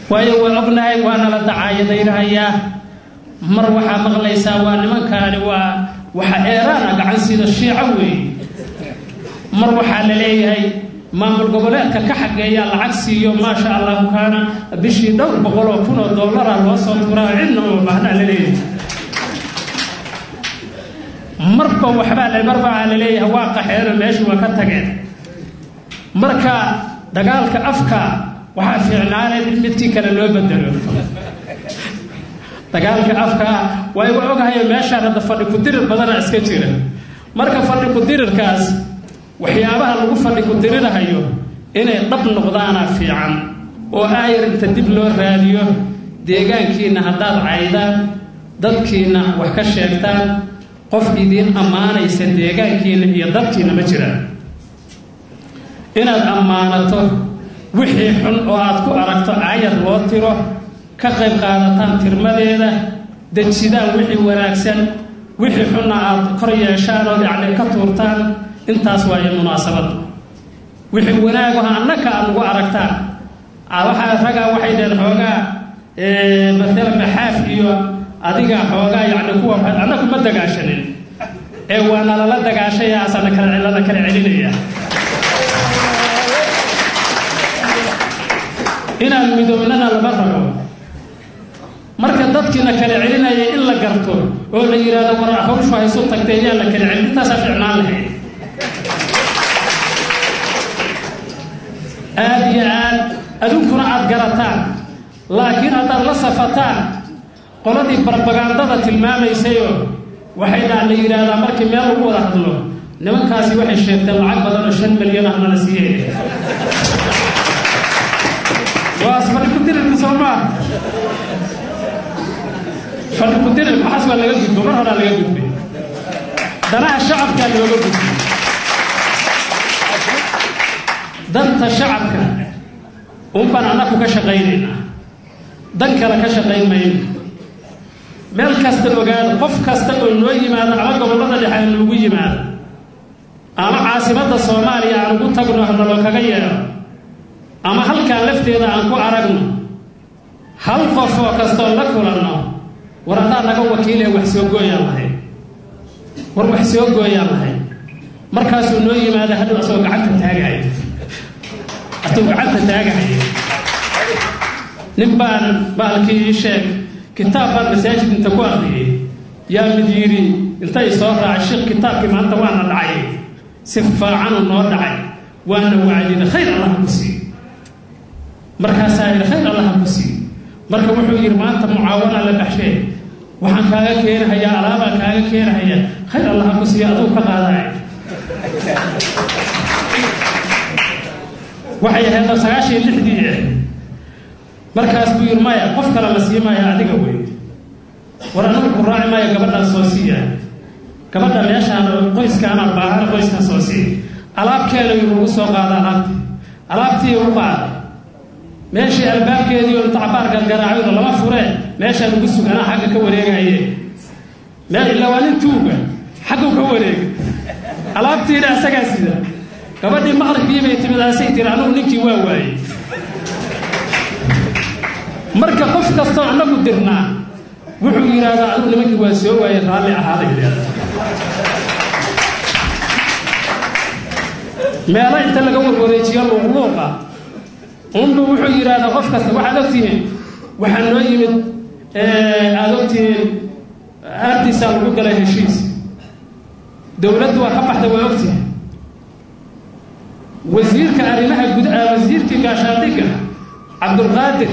waayo waa ognahay waana la dacaayadaynahayaa mar waxaa maqlaysaa waa nimankaani waa waxa eeraana gacan sida shiico weeye mar waxaa la leeyahay maamul goboleedka ka xageeyaa lacag siiyo maasha allahu kaana bishii dhowr boqol oo kun oo dollara loo soo turaa cidna uma baahnaa la leeyahay marba waxbaa le mar baa la leeyahay waa qaxeeno meeshii waa ka tageen marka dagaalka afka waxaa fiicnaaneen in midkii kale loo bedelo dagaalka afka way wa ogahayo meeshaan hadda fadhi ku-dirir badana iska jira marka fadhi ku-dirirkaas waxyaabaha lagu fadhi ku-dirirahayo inay dhab noqdaana fiican oo aayar inta dib loo raadiyo deegaankiinna haddaad caydaan dadkiinna wax ka sheegtaan qof idiin ammaanaysa deegaankiinna iyo dadkiinna ma jiraan inaad ammaanato wixii xun oo aad ku aragto aayar loo tiro ka qayb qaadataan tirmadeeda dejidaan wixii wanaagsan wixii xunna aad kor yeeshaan ood yacni ka tuurtaan intaas waayo munaasabad wixii wanaagaha annaka aad ugu aragtaan waxaa ragaa waxay dhaheen xoogaa maalan maxaaf iyo adiga xoogaa yacni kuwa annagu ma dagaashanin ee waana lala dagaashaya asana kala lala kala celinaya inaan midownana lama rabo marka dadkiina kala celinaya in la garto oo la yidhaahdo war hawshu haysu tagtay ayaa la kala celin intaasaa ficnaan lahayd aada iyo aad adunkuna aada garataan laakiin haddaad la safataan qoladii barbagandada tilmaamaysayo waxay dhaa la yidhaahdaa markii meel lagu wada hadlo nimankaasi waxay sheegteen lacag badan oo shan milyan ah nala siiyey waas fadhi ku-dirirka soo maa fadhi ku-dirir waxaas waa laga gudbo mar horaa laga gudbay danaha shacabkaa looga gudbay danta shacabka unbaan annaku ka shaqaynaynaa dan kale ka shaqayn mayno meel kasta ogaado qof kasta oo noo yimaado ama gobollada dhexe a noogu yimaado ama caasimadda soomaaliya aan ugu tagno hanaloo kaga yeedho ama halkaan lafteeda aan ku aragno hal qof oo kastoo la kulanno war haddaa naga wakiilee wax soo gooyaan lahayd war wax soo gooyaan lahayd markaasuu noo yimaada hadhow asagoo gacanta taagahaya asagoo gacanta taagahaya nin baan baalkii ii sheeg kitaab baan masaajid inta ku aqriyey yaa mid yidhi intay soo raacay sheekh kitaabkii maanta waana dhacay si faacanu noo dhacay waana wacdina khayr allaha ku siiy markaasaa yidhi khayr allaha ku siiy marka wuxuu yidhi maanta mucaawana la baxshee waxaan kaaga keenahayaa alaabaan kaaga keenahayaa khayr allaha ku siiya aduu ka qaadaya waxay ahayd sagaashan iyo lixdii ah markaas buu yidhi maya qof kale la sii maya adiga wey war anagu ku raaci maayo gabadhaan soo siiya gabadha meeshaan qoyskaana baahana qoyskan soo siiya alaabkeena yuu ugu soo qaada alaabtii alaabtii u qaada meeshii albaabkeedii oo inta cabaarka garaacaydo lama furee meeshaan ugu suganaa xagga ka wareegaye meel illa waa nin tuuga xaggu ka wareega alaabtiina asagaa sida gabadhii maqribkii bay timid asay tiri anugu ninkii waa waayey marka qof kastoo annagu dirnaa wuxuu yidhaahdaa anugu nimankii waa soo waayey raalli ahaada yidhahda meelo inta laga warwareejiyo luuqluuqa unbu wuxuu yidhaahdaa qof kasta waxaad ogtihiin waxaa noo yimid aada ogtihiin aartiisaa lagu galay heshiis dowladdu waa ka baxday waa ogtihiin wasiirka arrimaha gud wasiirkii gaashaandhigga cabdulqaadir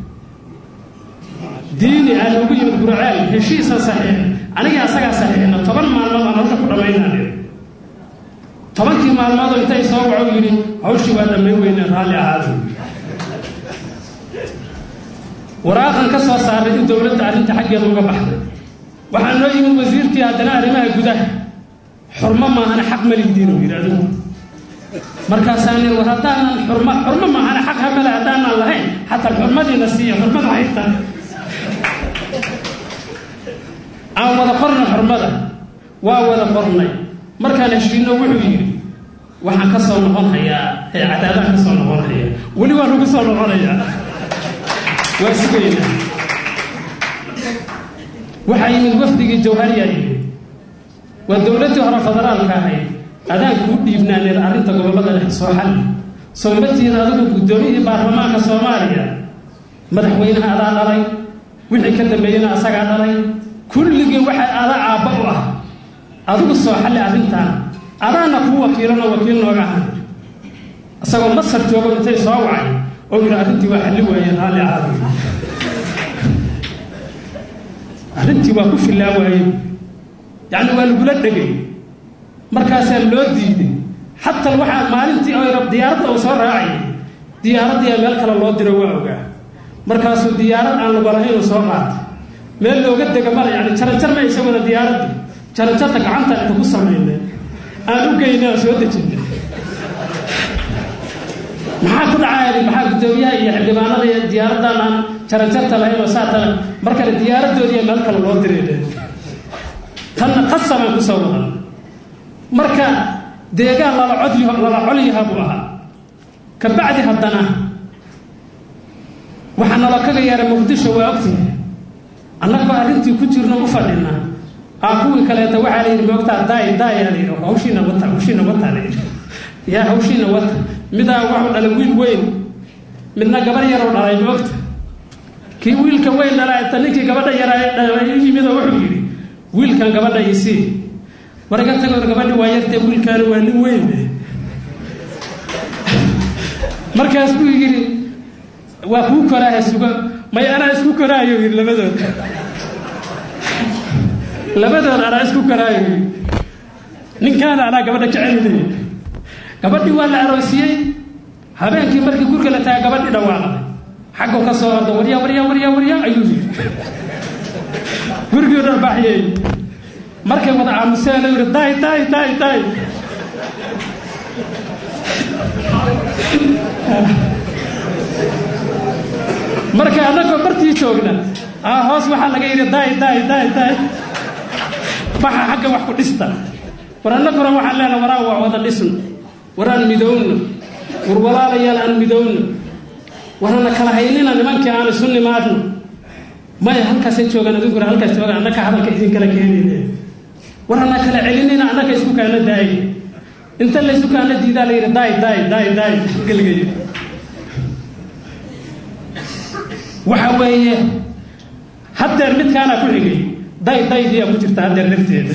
diini aan ugu yimid burceel heshiisa saxiix anigii asagaa saxiixna toban maalmood aan halka ku dhammaynaan tobankii maalmoodoo intay soo waco yidhi hawshii waa dhammayn weyne raalli ahaada waraaqan ka soo saaray in dowladda arrinta xaggeeda uga baxday waxaa noo yimid wasiirkii haddana arrimaha gudaha xurmo maahana xaq maligdiin uu yidhi adigu markaasaan yidhi war haddaanan xurma xurmo maahana xaq hamale haddaanan lahayn xataa xurmadiina siiya xurmada hayta aan wada qorna xurmada waa wada qornay markaan heshiino wuxuu yidhi waxaan ka soo noqon hayaa cadaadaan ka soo noqon hayaa weli waan ugu soo noqonayaa waa sugaynaa waxaa yimid wafdigii jawhariyaa yimid waa dowladdii hore federaalka ahayd adaan kuu dhiibnaaneed arrinta gobollada dhex soo xalli soomatiina adigu guddoomiyihii baarlamaanka soomaaliya madaxweynaha adaa dhalay wixii ka dambeeyena asagaa dhalay kulligii waxay adaa aabba u ah adigu soo xalli arrintaan adaana kuu wakiilano wakiil nooga ahan isagoo masar joogo intay soo wacay oo yidhi arrintii waa xalli waaye raalli ahaada arrintii waa ku fillaa waaye yacni waa lagula dhegay markaasaa loo diiday xataa waxaa maalintii diyaaradda uu soo raacay diyaaraddiiaa meel kale loo diro waa ogaa markaasuu diyaarad aan lagu lahayn uu soo qaatay meel looga dega mala yani jaranjar ma isaguna diyaaraddii jaranjarta gacantaan inta ku samaynay aan u geynay oo soo dejinay maxaa ku dhacaya maxaa guddoomiyaha iyo xildhibaanada iyo diyaaraddan aan jaranjarta lahayn oo saata markale diyaaradoodiiya meel kale loo diray tanna qasabaan kusoo wadan marka deegaan lala cod lala colyaha buu ahaa ka bacdi haddana waxaa nalo kaga yeeray muqdisho waa ogtihi annagoo arrintii ku jirno u fadhina aa kuwii kaleeta waxaa la yidhi moogtaa daay daayaa la yidhi hawshiina wata hawshiina wata la yidhi yaa hawshiina wata midaa waxu dhalay wiil weyn midna gabar yaroo dhalay moogta kii wiilka weyn dhalay ta ninkii gabadha yaraa yimid oo wuxuu yidhi wiilkan gabadha isii war iga tagoor gabadhi waa yartee wiilkaani waa nin weyn markaas buu yidhi waa kuu koraaha sugo may anaa isku koraayo yidhi labadood labadood anaa isku koraayo yidhi ninkaana anaa gabadha jecelilay gabadhii waa la aroosiyey habeenkii markii gurga la taga gabadhii dhawaaqday xaggu ka soo orda warya warya warya warya ayuu yidhi gurigii dharbaaxiyey markay wada aamuseen oo yidhi daay daay daay daay marka annagoo bartii joogna aa hoos waxaa laga yidhi daay daay daay daay baxa xagga wax ku dhista war annaguna waxaan leenaha waraan waa wada dhisno waraan midowno war walaalayaal aan midowno warana kala haynina nimankii aan isu nimaadno maya halkaasay joogaan adinkuna halkaas joogaan annaka hadalka idinkala keenayne warana kala celinina annaka isku kaana daayay inta laysu kaana diidaa la yidhi daay daay daay daay geligay waxa weeye haddeer midkaana ku xigay day daydiyaa ku jirta haddeer lafteeda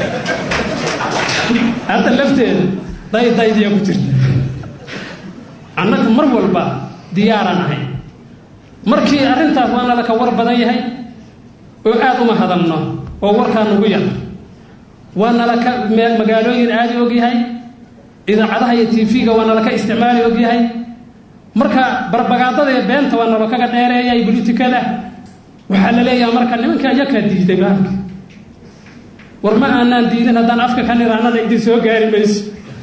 hadda lafteeda day daydiyaa ku jirta annaga mar walba diyaaraan ahay markii arrintaas waa nala ka war badan yahay oo aad uma hadalno oo warkaa nagu yar waa nala ka magaalooyin aadi og yahay idaacadaha iyo tv-ga waa nala ka isticmaali og yahay marka barbagaadada iyo beenta waa nalo kaga dheereeyay bolitikada waxaa la leeyaha marka nimanka ayakaa diiday baalka war ma aanaan diidin haddaan afka ka niraanana idin soo gaari mayso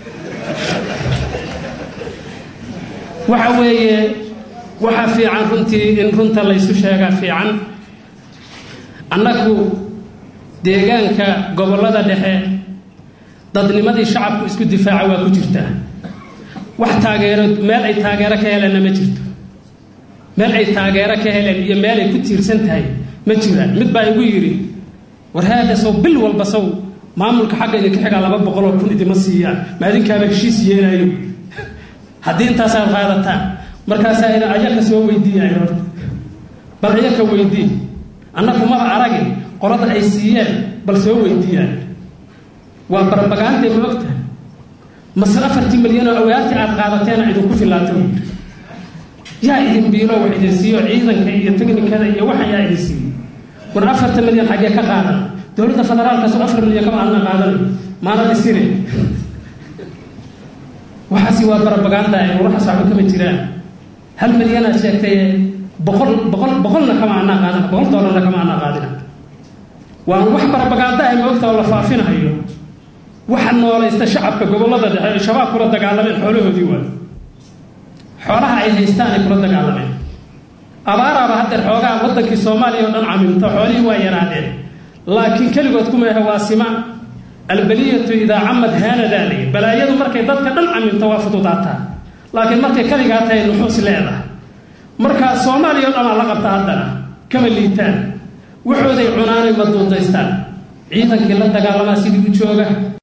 waxa weeye waxaa fiican runtii in runta laysu sheegaa fiican annagu deegaanka gobollada dhexe dadnimadii shacabku isku difaaca waa ku jirtaa wax taageero meel ay taageero ka heleenna ma jirto meel ay taageero ka heleen iyo meel ay ku tiirsan tahay ma jiraan mid baa igu yidhi war haada sow bil walba sow maamulka xagga idinka xigaa laba boqoloo kun idima siiyaan ma adinkaaba heshiis yeelayo haddii intaasaad qaadataan markaasaa ina ayaka soo weydiiyayn horta bal ayaka weydii annagu maba aragin qolada ay siiyeen bal soo weydiiyaan waa barbagaantay ma ogtahay mase afartii milyan oo awaatii aad qaadateena idinku filaato yaa idin biilo wax idin siiyo ciidanka iyo teknikada iyo waxan yaa idin siiyo war afarta milyan xaggee ka qaadan dowladda federaalka soo afar milyan kama aadna qaadan maanad isire waxaasi waa barbagaanta ay waxaas waxba kama jiraan hal milyanaad sheegtay boqol boqol boqolna kama anaa qaadan boqol doolarna kama anaa qaadina waa wax barbagaanta ay moogta oo la faafinahayo waxa noolaysta shacabka gobollada dhexe ay shabaab kula dagaalameen xoolahoodii waay xoolaha ay haystaan ay kula dagaalameen abaaraaba haddeer xoogaa waddankii soomaaliya oo dhan camimto xoolihii waa yaraadeen laakiin keligood kuma ahe waa sima albaliyatu idaa camad haanadaa layi balaayadu markay dadka dhan camimto waa fududaataa laakiin markay keligaa tahay nuxuus leedahay marka soomaaliya o dhamaa la qabta haddana kama liitaan waxooday cunaanay ma duudaystaan ciidankii la dagaalamaa sidii u jooga